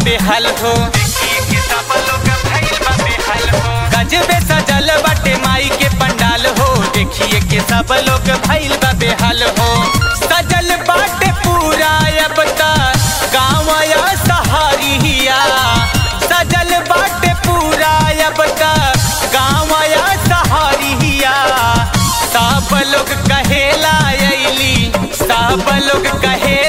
बेहाल हो देखिए के सब लोग भइल बा बेहाल हो गजबे सजल बाटे माई के पंडाल हो देखिए के सब लोग भइल बा बेहाल हो सजल बाटे पूरा अब तक गाँव या सहारिया सजल बाटे पूरा अब तक गाँव या सहारिया सब लोग कहेला अइली सब लोग कहे